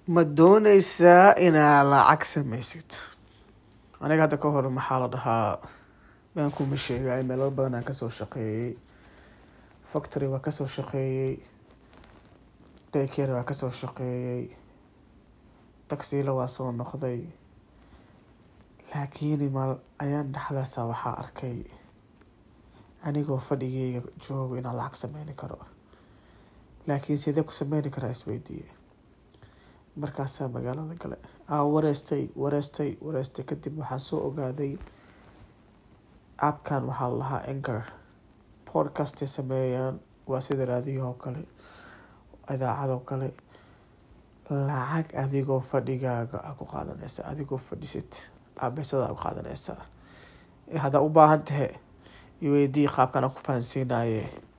ma dooneysaa inaad lacag samaysid aniga hadda ka hor maxaa la dhahaa baan kuma sheegay meelo badan aan kasoo shaqeeyey factory waa kasoo shaqeeyey daycare waa kasoo shaqeeyey taxila waa soo noqday laakiin mal ayaan dhexdaasa waxaa arkay anigoo fadhigeyga joogo inaan lacag sameyni karo laakiin sidee ku sameyni karaa isweydiiye markaasaa magaalada gale aa wareystay wareystay wareystay kadib waxaan soo ogaaday appkan waxaa la lahaa anchor podcastay sameeyaan waa sida raadiyaha oo kale idaacadoo kale lacag adigoo fadhigaaga a ku qaadanaysa adigoo fadhisid aabesada ku qaadanaysaa haddaa u baahan tahe iweydii qaabkan aan ku fahansiinaye